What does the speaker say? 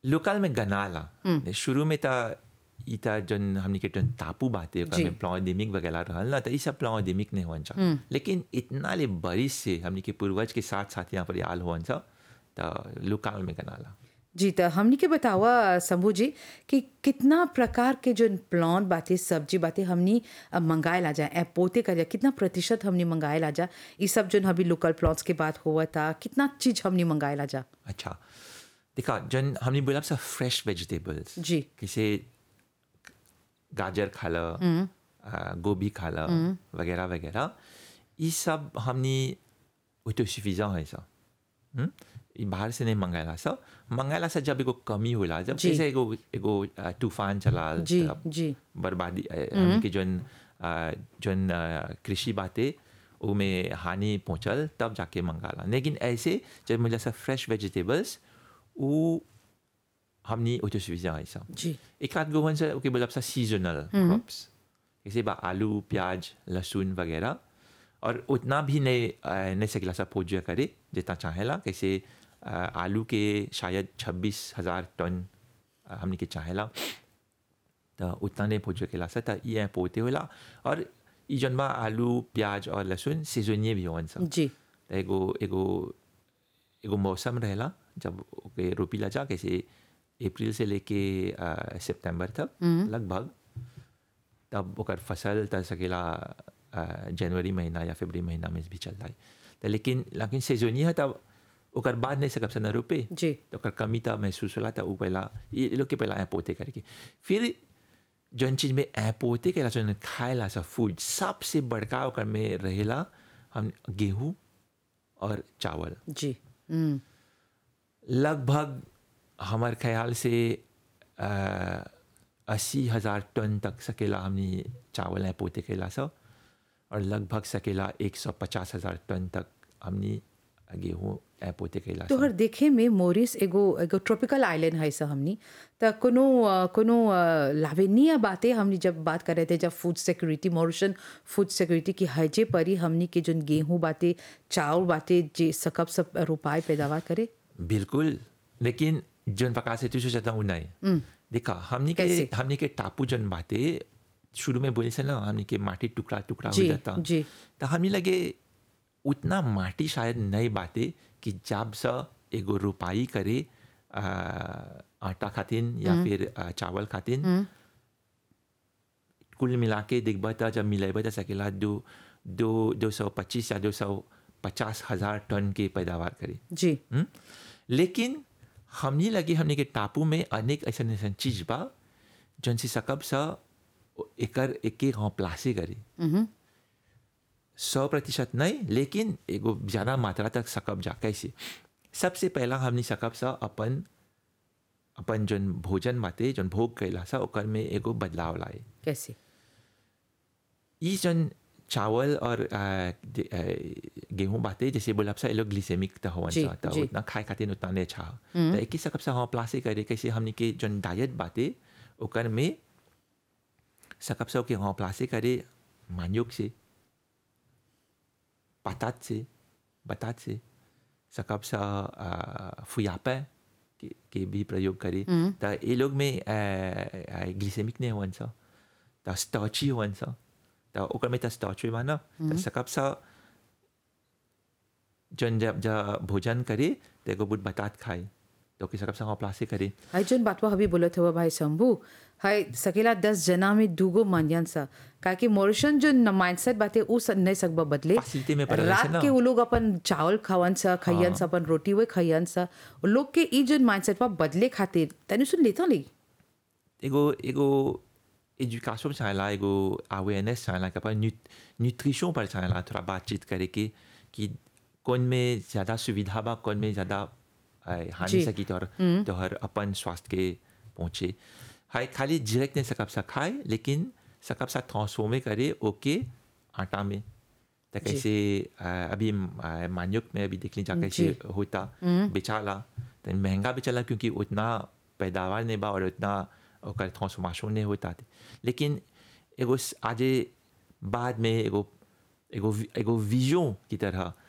Local में गनाला शुरू में त ई त जन हमनी के जन टापू बाते ओकर जी। में प्लांडेमिक वगैरह रहल ना त ई सब प्लांडेमिक नहीं होन लेकिन इतना ले बरिस से हमनी के पूर्वज के साथ साथ यहाँ पर आल होन त लोकल में गनाला जी तो हमनी के बतावा शंभू जी कि कितना प्रकार के जो प्लांट बातें सब्जी बातें हमनी अ, मंगाए ला जा ए पोते कर जा कितना प्रतिशत हमनी मंगाए ला जा ये सब जो अभी लोकल प्लांट्स के बात हुआ था कितना चीज हमनी मंगाए ला जा अच्छा देखा जन हमने बोला सब फ्रेश वेजिटेबल्स जी। किसे गाजर खा ल आ, गोभी खा ल वगैरह वगैरह ये सब हमने ऑटोसफिशिएंट है सब हम्म? ई बाहर से नहीं मंगाला सब मंगाला से जब एगो कमी होला जब जी। जैसे एगो एगो आ, तूफान चला जी तब जी बर्बादी अ, हमनी के जन अ, जन अ, कृषि बातें उमें हानि पहुंचल तब जाके मंगाला लेकिन ऐसे जब मुझे सब फ्रेश वेजिटेबल्स वो हमनी ऑटोसफिशिएंट है सब जी एक आध गोवन से ओके बोला सीजनल क्रॉप्स जैसे बा आलू प्याज लहसुन वगैरह और उतना भी नहीं अ, नहीं सकेला सब पूजा करे जितना चाहेला कैसे अ, आलू के शायद छब्बीस हजार टन अ, हमनी के चाहेला तो उतना नहीं पूजा केला सा तो ये पोते होला और ई जन बा आलू प्याज और लहसुन सीजनिए भी होवन सब जी त एगो एगो एगो मौसम रहेला जब ओके रोपीला जा कैसे अप्रैल से लेके अ, सितंबर तक लगभग तब ओकर फसल त सकेला अ, जनवरी महीना या फरवरी महीना में भी चलता है त लेकिन लेकिन सीजनिया है तब ओकर बाद नहीं सकब से न रोपे जी तो ओकर कमी त महसूस होला त उ पहला ये लोग के पहला ऐ पोते करके फिर जौन चीज में ऐ पोते के जौन खाएला सब फूड सबसे बड़का ओकर में रहेला हम गेहूँ और चावल जी हम्म लगभग हमार ख्याल से अस्सी हजार टन तक सकेला हमने चावल ऐ पोते केला सब और लगभग सकेला एक सौ पचास हजार टन तक हमने गेहूँ ऐ पोते केला तो सब हर देखे में मोरिस एगो एगो ट्रॉपिकल आइलैंड है सा हमनी त कोनो अ, कोनो अ, लावेनीय बातें हमनी जब बात कर रहे थे जब फूड सिक्योरिटी मॉरिशन फूड सिक्योरिटी की हजे परी हमनी के जो गेहूं बातें चावल बातें जे सकब सब रोपाए पैदावार करे बिल्कुल लेकिन जौन प्रकार से तुझे चाहता हूँ नहीं देखा हमने के कैसे? हमने के टापू जौन बातें शुरू में बोले से ना हमने के माटी टुकड़ा टुकड़ा हो जी, जाता जी। तो हमें लगे उतना माटी शायद नहीं बातें कि जब सा एगो रोपाई करे आ, आटा खातिन या फिर आ, चावल खातिन कुल मिला के देखबा त जब मिलेबा त सकेला दो दो दो सौ पच्चीस या दो सौ पचास हजार टन के पैदावार करे जी हम्म? लेकिन हमनी लगे हमने के टापू में अनेक ऐसा ऐसा चीज बा जौन से सकब सा एकर एक एक प्लासे करे सौ प्रतिशत नहीं लेकिन एगो ज़्यादा मात्रा तक सकब जा कैसे सबसे पहला हमनी सकब सा अपन अपन जौन भोजन बाते जौन भोग कैला सा ओकर में एगो बदलाव लाए कैसे ई जन चावल और आ, दे- आ, गेहूं बाते जैसे बोला सा ये लोग ग्लिसेमिक त होवन जी, सा त जी। उतना खाए खातिर उतना नहीं अच्छा हो त एक ही सकब सा हाँ प्लासे करे कैसे हमने के जन डाइट बाते ओकर में सकब सा के हाँ प्लासे करे मान्योग से पतात से बतात से सकब सा आ, फुयापा के, के भी प्रयोग करे त ये लोग में ग्लिसेमिक नहीं होवन सा त स्टॉची होवन सा त ओकर में त स्टॉच बा ना त सकब सा जन जब जब भोजन करे त एगो बुट बतात खाए तो ओके सकब सा हाँ प्लासे करे हाय जोन बातवा अभी बोलत हुआ भाई शंभू हाय सकेला दस जना में दूगो मानियन सा काहे कि मॉरिशन जो माइंडसेट बाते उ स- नहीं सकबा बदले Facility में पड़ल छै रात ना। के वो लोग अपन चावल खावन सा खैयन सा अपन रोटी वे खैयन सा वो लोग के ई जो माइंडसेट पा बदले खातिर तनी सुन लेता ली एगो एगो एजुकेशन चाहेला एगो अवेयरनेस चाहेला कि अपन न्यूट्रिशन पर चाहेला थोड़ा बातचीत करे कि कि कौन में ज़्यादा सुविधा बा कौन में ज़्यादा अ, हानि जी। सकी तोहर तोहर अपन स्वास्थ्य के पहुँचे हाय खाली डायरेक्ट नहीं सकब सा खाए लेकिन सकब सा ट्रांसफॉर्मे करे ओके आटा में तो कैसे अ, अभी अ, मान्युक में अभी देख लीजिए कैसे होता बेचाला तो महंगा बेचाला क्योंकि उतना पैदावार नहीं बा और उतना ओकर ट्रांसफॉर्मेशन नहीं होता थे लेकिन एगो स- आजे बाद में एगो एगो वि- एगो विजन की तरह